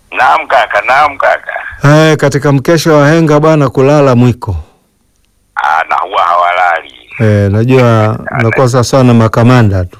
Naam kaka, naam kaka. Eh, katika mkesha wa henga bwana, kulala mwiko. Ah, na huwa hawalali Eh, najua nakuwa sawasawa na makamanda tu.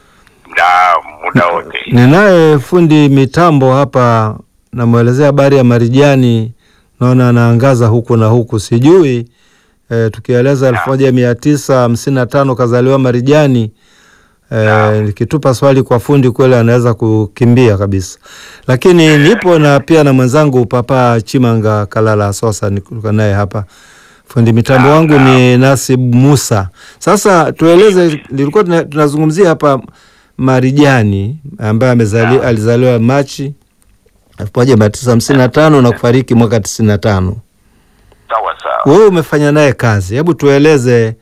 muda muda wote. Ninaye fundi mitambo hapa, namwelezea habari ya Marijani, naona anaangaza huku na huku, sijui eh, tukieleza elfu moja mia tisa hamsini na tano kazaliwa Marijani. Eh, nikitupa swali kwa fundi kweli anaweza kukimbia kabisa, lakini nipo na pia na mwenzangu Papa Chimanga Kalala Sosa, niko naye hapa. Fundi mitambo Naam, wangu naam. ni Nasib Musa. Sasa tueleze, nilikuwa tuna- tunazungumzia hapa Marijani ambaye amezali, alizaliwa Machi elfu moja mia tisa hamsini na tano na kufariki mwaka tisini na tano. Sawa sawa. Wewe umefanya naye kazi, hebu tueleze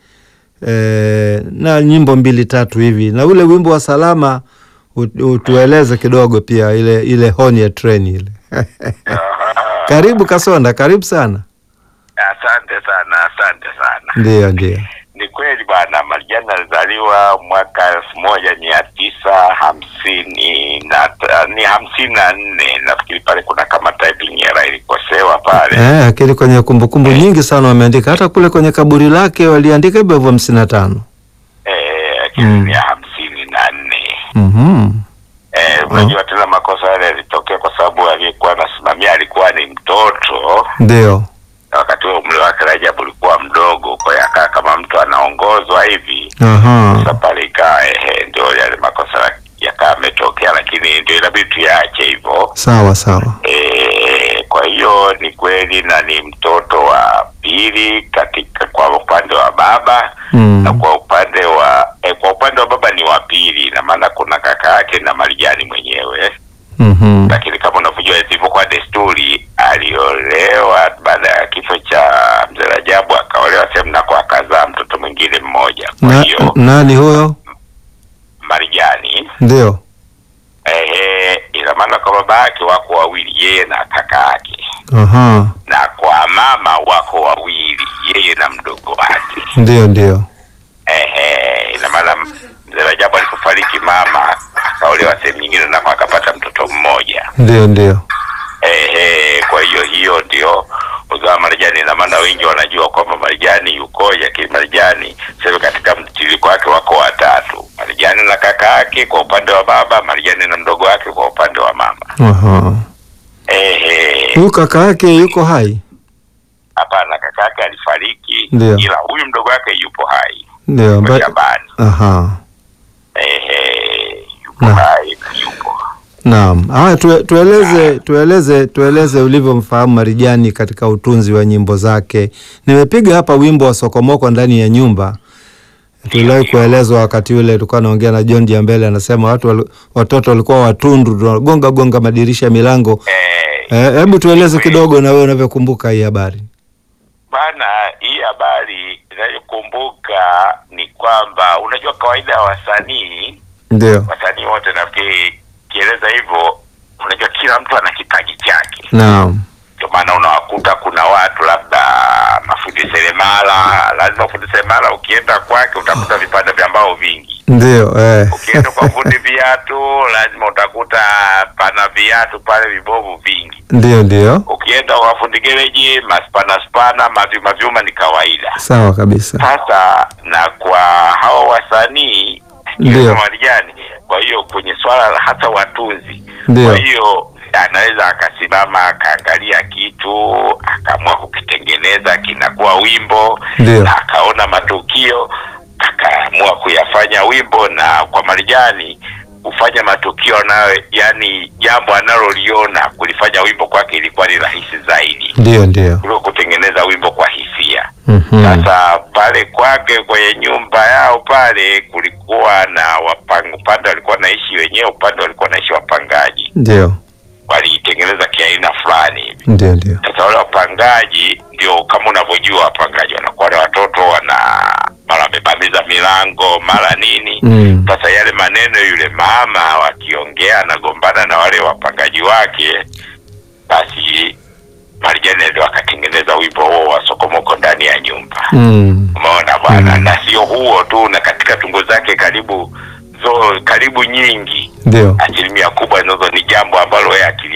eh, na nyimbo mbili tatu hivi na ule wimbo wa Salama ut- utueleze kidogo pia, ile ile honi ya treni ile. Aha. Karibu Kasonda, karibu sana. Asante sana, asante sana. Ndio, ndio. Ni kweli bwana, Marijani alizaliwa mwaka elfu moja mia tisa hamsini na ta- ni hamsini na nne nafikiri. Pale kuna kama typing error ilikosewa pale. Eh, akili kwenye kumbukumbu nyingi sana wameandika, hata kule kwenye kaburi lake waliandika hivyo hivyo hamsini na tano. Eh, lakini Mm. ni ya hamsini na nne. Mhm. Eh, unajua tena makosa yale yalitokea kwa sababu aliyekuwa anasimamia alikuwa ni mtoto Ndio. na wakati huo umri wake Rajabu ulikuwa mdogo, kwa hiyo akaa kama mtu anaongozwa hivi. Aha. Sasa pale ikawa ehe, ndio yale makosa yakaa ametokea, lakini ndio inabidi tuyaache hivyo. Sawa sawa. E, kwa hiyo ni kweli na ni mtoto wa pili katika kwa upande wa baba Mm. na kwa upande wa e, kwa upande wa baba ni wa pili, na maana kuna kaka yake na Marijani mwenyewe Mhm. lakini kama unavyojua ilivyokuwa desturi, aliolewa baada ya kifo cha mzee Rajabu, akaolewa sehemu nako akazaa mtoto mwingine mmoja. Kwa Na, hiyo nani huyo? Marijani Ndio. ehe, ina maana kwa baba yake wako wawili, yeye na kaka yake, Aha. na kwa mama wako wawili, yeye na mdogo wake. Ndio, ndio. Ehe, ina maana mzee Rajabu alipofariki mama akaolewa sehemu nyingine, nako akapata mtoto mmoja. Ndio, ndio. Ehe, kwa hiyo hiyo ndio uzao wa Marijani. Ina maana wengi wanajua kwamba Marijani yukoje, lakini Marijani sasa katika mtiririko wake wako watatu: Marijani na kaka yake kwa upande wa baba, Marijani na mdogo wake kwa upande wa mama. Aha. Ehe, Huyu kaka yake yuko hai? hapana, kaka yake alifariki, Ndio. ila huyu mdogo wake yupo hai Ndio. kwa ambaye- Shabani. Aha. Ehe, yupo Na. hai na yupo Naam. Haya tue, tueleze tueleze tueleze ulivyomfahamu Marijani katika utunzi wa nyimbo zake. Nimepiga hapa wimbo wa Sokomoko ndani ya nyumba. Tuliwahi kuelezwa wakati ule tulikuwa naongea na John Diambele anasema watu wali, watoto walikuwa watundu tunagonga gonga madirisha ya milango. Eh, Eh, hebu tueleze kidogo na wewe unavyokumbuka hii habari. Bana, hii habari inayokumbuka ni kwamba unajua, kawaida ya wasanii Ndio. wasanii wote, nafikiri kieleza hivyo, unajua kila mtu ana kipaji chake. Naam. Ndio maana unawakuta kuna watu labda mafundi seremala, lazima fundi seremala ukienda kwake utakuta vipande vya mbao vingi. Ndio, eh. Ukienda kwa fundi viatu, lazima utakuta pana viatu pale vibovu vingi. Ndio, ndio. Ukienda kwa fundi gereji, maspana spana, mavyuma vyuma ni kawaida. Sawa kabisa. Sasa na kwa hao wasanii Ndio. ikiwemo Marijani, kwa hiyo kwenye swala la hata watunzi, Ndio. kwa hiyo anaweza akasimama akaangalia kitu akaamua kukitengeneza kinakuwa wimbo Ndio. na akaona matukio akaamua kuyafanya wimbo. Na kwa Marijani kufanya matukio nayo, yani jambo analoliona kulifanya wimbo kwake ilikuwa ni rahisi zaidi Ndio, ndio. kuliko kutengeneza wimbo kwa hisia. Mhm. Sasa pale kwake kwenye nyumba yao pale kulikuwa na wapang, upande walikuwa naishi wenyewe, upande walikuwa naishi wapangaji, Ndio. waliitengeneza kiaina fulani hivi. Ndio, ndio. Sasa wale wapangaji ndio kama unavyojua, wapangaji wanakuwa na watoto wana mara wamebamiza milango mara nini. Mm. Sasa yale maneno yule mama wakiongea anagombana na wale wapangaji wake, basi Marijani ndio akatengeneza wimbo huo wa Sokomoko ndani ya nyumba. Mm. Umeona bwana, Mm. na sio huo tu, na katika tungo zake karibu zo karibu nyingi, Ndio. asilimia kubwa nazo ni jambo ambalo yeye akili